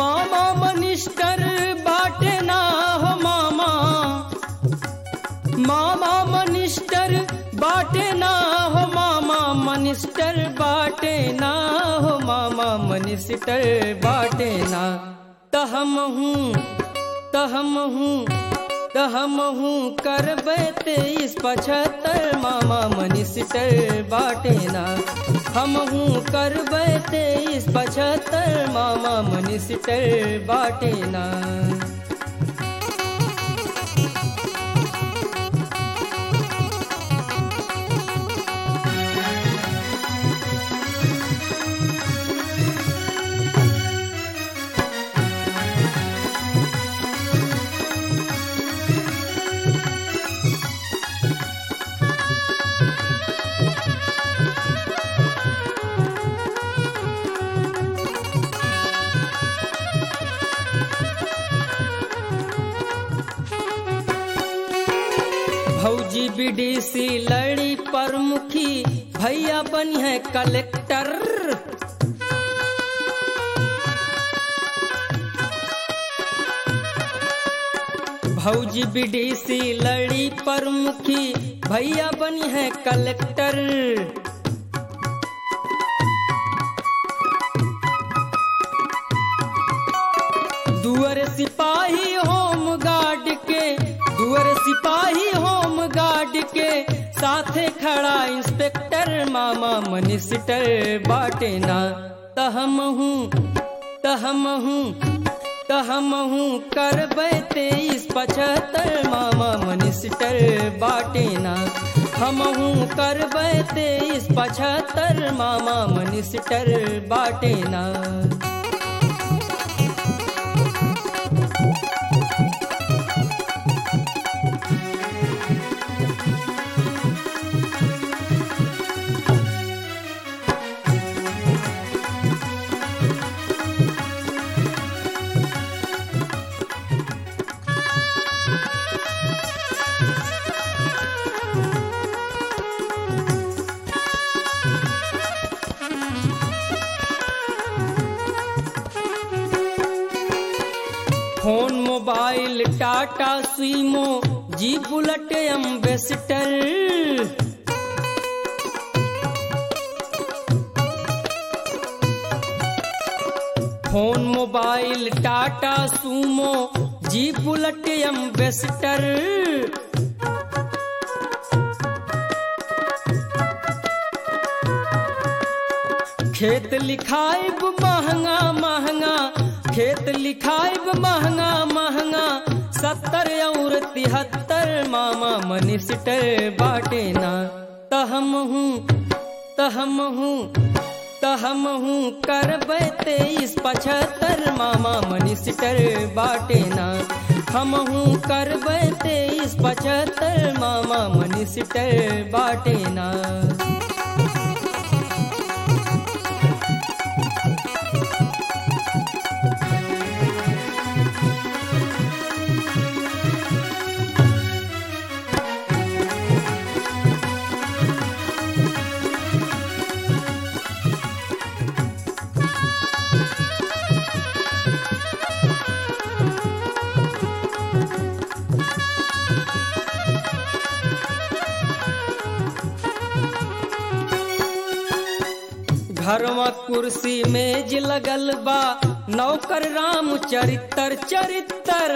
मामा मनिस्टर बाटे ना हो मामा मामा मनिस्टर बाटे ना हो मामा मनिस्टर बाटे ना हो मामा मनिस्टर बाटे ना तहम हूँ तहम हूँ तहम हूँ करबे तेईस पचहत्तर मामा मनिस्टर बाटे ना हम हूँ करबे तेईस पचहत्तर मामा मनिस्टर बाटे ना भौजी बीडीसी लड़ी प्रमुखी भैया बनी है कलेक्टर भौजी बीडीसी लड़ी प्रमुखी भैया बनी है कलेक्टर दुअर सिपाही होम गार्ड के दुअर सिपाही होम गार्ड के साथे खड़ा इंस्पेक्टर मामा मनिस्टर बाटे ना तहम हूँ तहम हूँ तहम हूँ करबे तेईस पचहत्तर मामा मनिस्टर बाटे ना हम हूँ करबे तेईस पचहत्तर मामा मनिस्टर बाटे ना फोन मोबाइल टाटा स्वीमो जी bullet ambassador phone mobile Tata Sumo जी बुलेट एम्बेसडर खेत लिखाइब महंगा महंगा खेत लिखाइब महंगा महंगा सत्तर और तिहत्तर मामा मनिस्टर बाटे ना तहम हूँ तहम हूँ तहम हूँ करबे तेईस पचहत्तर मामा मनिस्टर बाटे ना हम हूँ करबे तेईस पचहत्तर मामा मनिस्टर बाटे ना घरवा कुर्सी मेज लगल बा नौकर राम चरित्र चरित्र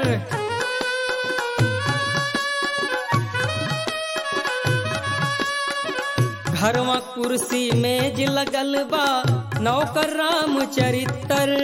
घरवा कुर्सी मेज लगल बा नौकर राम चरित्र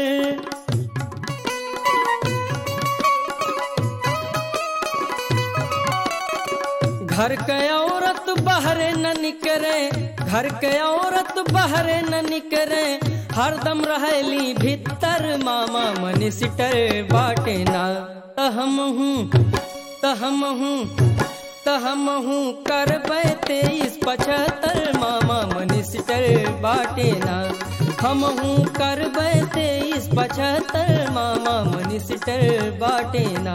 घर के औरत बहरे न निकरे घर के औरत बहरे न निकरे हरदम रहेली भीतर मामा मनिस्टर बाटे ना तहम हूँ तहम हूँ तहम हूँ करबे तेईस पचहत्तर मामा मनिस्टर बाटे ना हम हूँ करबे तेईस पचहत्तर मामा मनिस्टर बाटे ना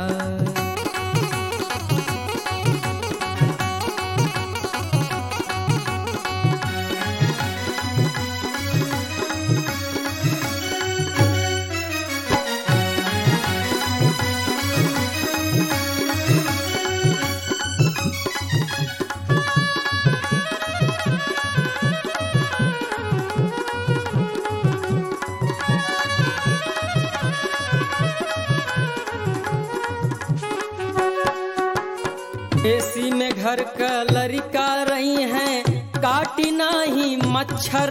एसी में घर का लड़का रही हैं काटी नाही मच्छर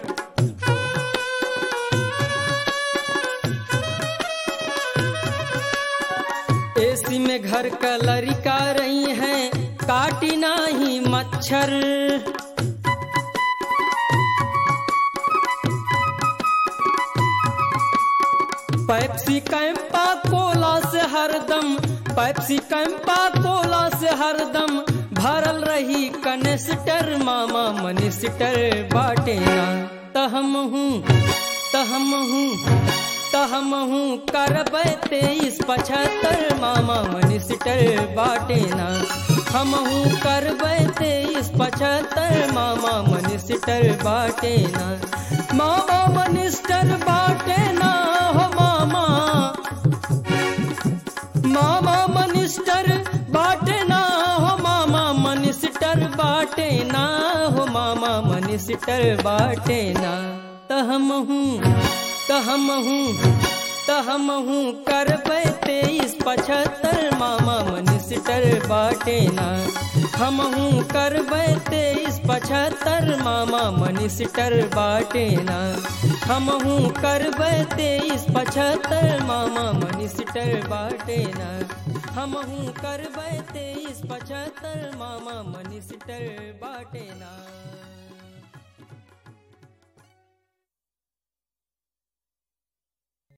एसी में घर का लड़का रही हैं काटी नाही मच्छर पैप्सी कैंपा कोला से हरदम पैप्सी कैंपा कोला से हरदम भरल रही कनेस्टर मामा मनिस्टर बाटे ना तहम हूँ तहम हूँ तहम हूँ करबै तेईस पचहत्तर मामा मनिस्टर बाटे ना हम हूँ करबै तेईस पचहत्तर मामा मनिस्टर बाटे ना मामा मनिस्टर बाटे ना हो मामा मामा मनिस्टर बाटे ना हो मामा मनिस्टर बाटे ना हो मामा मनिस्टर बाटे ना तहम हूँ तहम हूँ तहम हूँ करबै तेईस पचहत्तर मामा मनिस्टर बाटे ना हम हूँ करबै तेईस पचहत्तर मामा मनिस्टर बाटे ना हम हूँ करबै तेईस पचहत्तर मामा मनिस्टर बाटे ना हम हूँ करबै तेईस पचहत्तर मामा मनिस्टर बाटे ना